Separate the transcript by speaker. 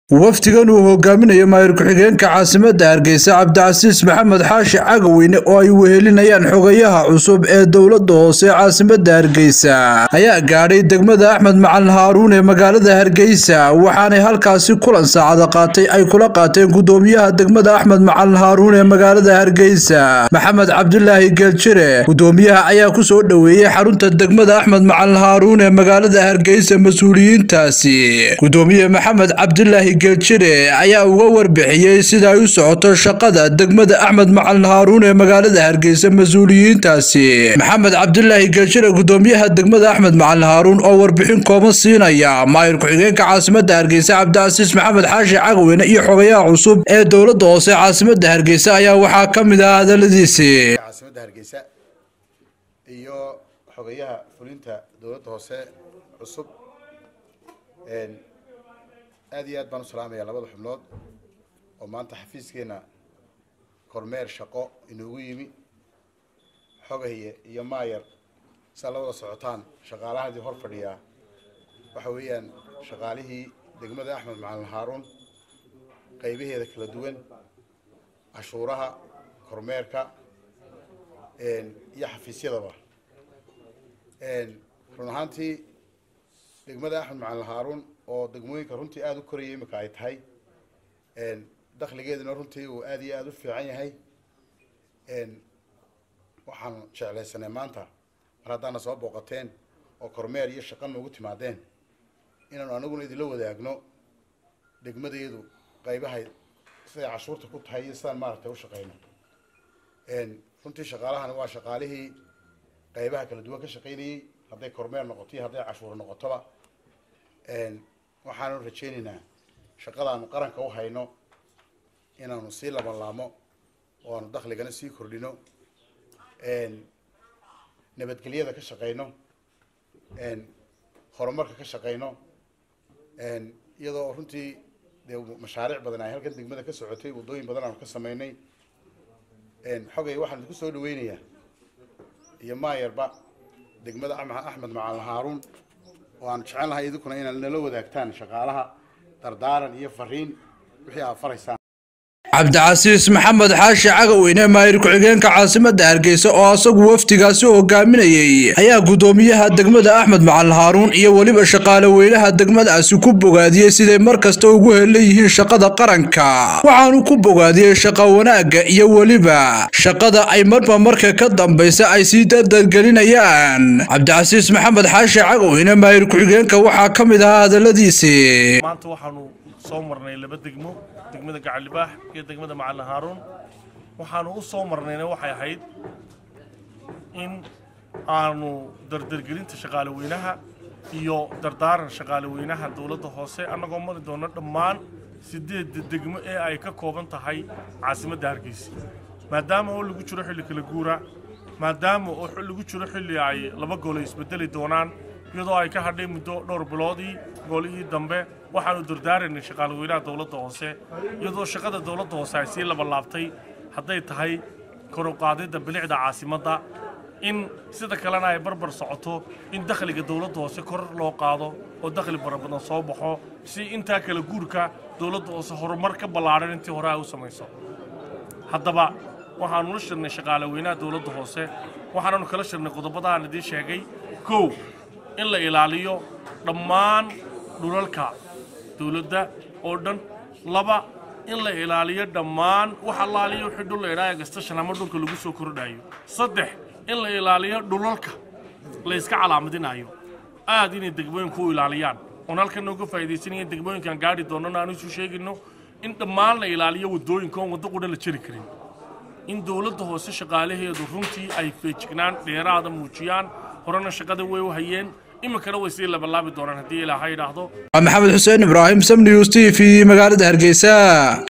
Speaker 1: wafdigan uu hogaaminayo maayir ku-xigeenka caasimadda hargeysa cabdicasiis maxamed xaashi cagaweyne oo ay wehelinayaan xogayaha cusub ee dowladda hoose caasimadda hargeysa ayaa gaadhay degmada axmed macalin haaruun ee magaalada hargeysa waxaanay halkaasi kulan saacada qaatay ay kula qaateen gudoomiyaha degmada axmed macalin haaruun ee magaalada hargeysa maxamed cabdulaahi geeljire gudoomiyaha ayaa ku soo dhoweeyey xarunta degmada axmed macalin haaruun ee magaalada hargeysa mas-uuliyiintaasi gudoomiye maxamed cabdulaahi geeljire ayaa uga warbixiyey sida ay u socoto shaqada degmada axmed macalin haaruun ee magaalada hargeysa mas-uuliyiintaasi maxamed cabdulaahi geeljire gudoomiyaha degmada axmed macalin haaruun oo warbixin kooban siinaya maayir ku-xigeenka caasimadda hargeysa cabdicasiis maxamed xaashi cagweyne iyo xogayaha cusub ee dowladda hoose caasimadda hargeysa ayaa waxaa ka mid ah hadaladiisi
Speaker 2: caasimadda hargeysa iyo xogayaha fulinta dowladda hoose cusub aad iyo aad baan u salaamayaa labada xubnood oo maanta xafiiskeena kormeer shaqo inoogu yimi xogaye iyo maayar saa la wada socotaan shaqaalahadii hor fadhiyaa waxa weeyaan shaqaalihii degmada axmed macalin haaruun qaybaheeda kala duwan cashuuraha kormeerka iyo xafiisyadaba run ahaantii degmada axmed macalin haaruun oo degmooyinka runtii aada u koraya imika ay tahay dakhligeeduna runtii uu aada iyo aada u fiican yahay waxaan jeclaysanay maanta mar haddaana soo booqateen oo kormeer iyo shaqa noogu timaadeen inaanu anaguna idinla wadaagno degmadeedu qaybahay siday cashuurta ku tahay iyo sidaan maaragtay u shaqeyno runtii shaqaalahani waa shaqaalihii qaybaha kala duwan ka shaqaynayey hadday kormeer noqoto iyo hadday cashuur noqotoba waxaanu rajaynaynaa shaqadaanu qaranka u hayno inaanu sii labanlaamo oo aanu dakhligana sii kordhino nabadgelyada ka shaqeyno horumarka ka shaqeyno iyadoo runtii dee mashaariic badan ay halkan degmada ka socotay waddooyin badan aanu ka sameynay xogay waxaan idinku soo dhaweynayaa iyo maayarba degmada axmed macalin haaruun oo aan jecel lahay idinkuna inaad nala wadaagtaan shaqaalaha dardaaran iyo fariin wixii aad faraysaan
Speaker 1: cabdicasiis maxamed xaashi cagaweyne maayir ku-xigeenka caasimadda hargeysa oo asagu wafdigaasi hogaaminayey ayaa gudoomiyaha degmada axmed macalin haaruun iyo weliba shaqaale weynaha degmadaasi ku bogaadiyey siday mar kasta ugu helan yihiin shaqada qaranka waxaanu ku bogaadiyey shaqa wanaagga iyo weliba shaqada ay marba marka ka dambaysa ay sii dardargelinayaan cabdicasiis maxamed xaashi cagaweyne maayir ku-xigeenka waxaa ka mid ahaa hadaladiisi
Speaker 3: maanta waxaanu soo marnay laba degmo degmada gacalibaax iyo degmada macalin haaruun waxaanu u soo marnayna waxay ahayd in aanu dardargelinta shaqaale weynaha iyo dardaaran shaqaale weynaha dowladda hoose annagoo mari doono dhammaan sideedda degmo ee ay ka kooban tahay caasimadda hargeysa maadaama oo lagu jiro xilli kala guura maadaama oo lagu jiro xilli ay laba goole isbedeli doonaan iyadoo ay ka hadhay muddo dhowr biloodii goolihii dambe waxaanu dardaaraynay shaqaale weynaha dowladda hoose iyadoo shaqada dowladda hoose ay sii labalaabtay hadday tahay koruqaadidda bilicda caasimadda in sida kalena ay barbar socoto in dakhliga dowladda hoose kor loo qaado oo dakhli barabadan soo baxo si intaa kala guurka dowladda hoose horumar ka ballaadhan intii hore ay u samayso haddaba waxaanu la shirnay shaqaale weynaha dowladda hoose waxaananu kala shirnay qodobadaaan idiin sheegay kow in la ilaaliyo dhammaan dhulalka dowladda oo dhan laba in la ilaaliyo dhammaan wax allaaliyo wixii dhul la idhaayo gastashan ama dhulka lagu soo kordhayo saddex in la ilaaliyo dhulalka la yska calaamadinayo aad inay degmooyinku u ilaaliyaan oon halkan nooga faa'iidaysanaya degmooyinkan gaadhi doonana aan isu sheegayno in dhammaan la ilaaliyo waddooyinka oon waddo qudha la jari karin in dowladda hoose shaqaalaheedu runtii ay feejignaan dheeraada muujiyaan horena shaqada way u hayeen iminkana way sii labalaabi doonaan haddii ilaaha yidhaahdo
Speaker 1: maxamed xuseen ibraahim sam news t v magaalada hargeysa